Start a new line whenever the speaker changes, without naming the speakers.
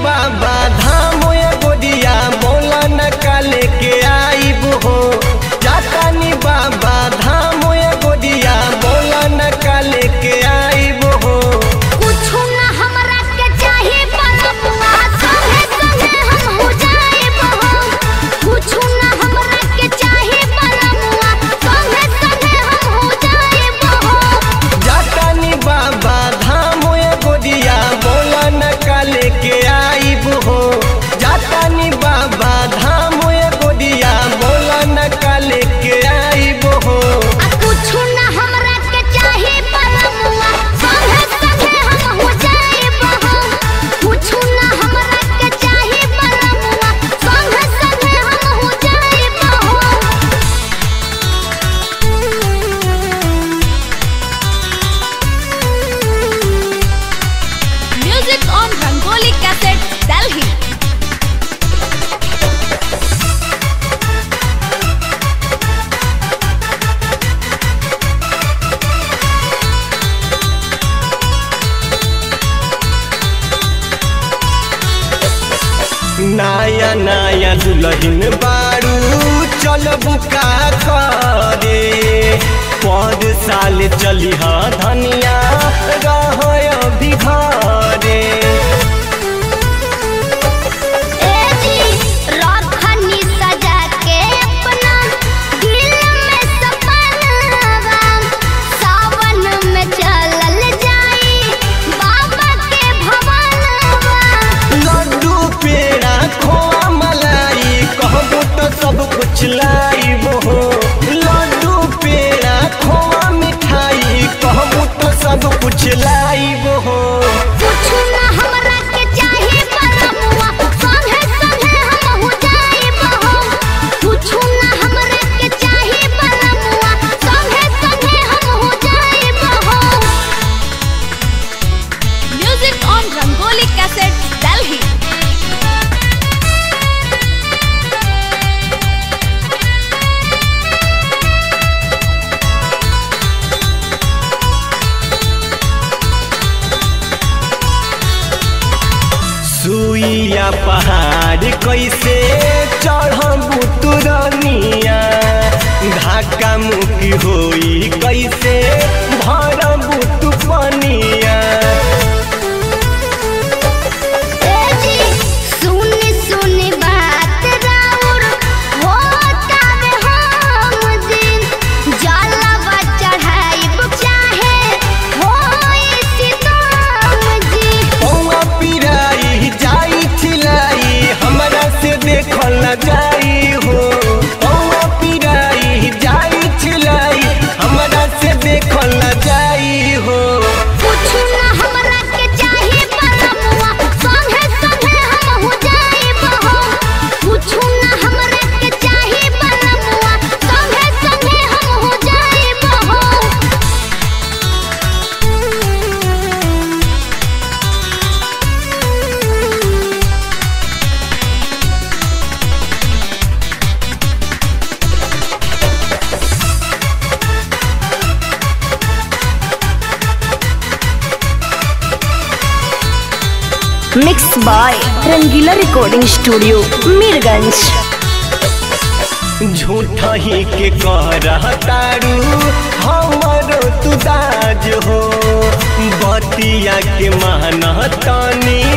बाबा धाम ये गोदिया बोला न काले के आईब हो जातानी बाबा धाम ये गोदिया बोला न काले के आईब हो
कुछु ना हमरा के चाही परमुआ संगे संगे हम हो जाए बहो कुछु ना हमरा के चाही परमुआ संगे संगे हम हो जाए बहो
जातानी बाबा धाम ये गोदिया बोला न काले के आईब हो जातानी बाबा धाम ये गोदिया बोला न काले के आईब हो
आ कुछु ना हमरा के चाही परमुआ संगे संगे हम हो जाए बहो कुछु ना हमरा के चाही परमुआ संगे संगे हम हो जाए बहो
Music on Rangoli Cassette, Delhi.
नया नया दुल्हन बारू चल बुका करे पद साल चली हा धनिया रह अभी घरे
ए जी राखनी सजा के अपना दिल में सपनवा सावन में चलल जाई बाबा के भवनवा
लड्डू पेड़ा खोआ मलाई कहबो तो सब कुछ लाइब हो लड्डू पेड़ा खोआ मिठाई कहबो तो सब कुछ लाइब हो
कुछु ना हमरा के चाही परमुआ संगे संगे हम हो जाए बहो कुछु ना हमरा के चाही परमुआ संगे संगे हम हो जाए बहो
Music on Rangoli Cassette, Delhi.
सुइया पहाड़ कैसे चढ़बू तुरनिया धक्का मुक्की होई कैसे भरबू तू पनिया
ए जी सुन सुन बात राउर होता वे हम दिन जलवा चढ़ाइब चाहे होई सितम जी
पौआ पिराई जाई छिलाई हमरा से देखल न जाई हो पौआ पिराई जाई छिलाई हमरा से देखल न जाई हो
कुछु ना हमरा के चाही परमुआ संगे संगे हम हो जाए बहो कुछु ना हमरा के चाही परमुआ संगे संगे हम हो जाए बहो
mix by Rangila recording studio Mirganj
झूठ ही के कह तारू हमरो तू दाज हो बतिया के मान तानी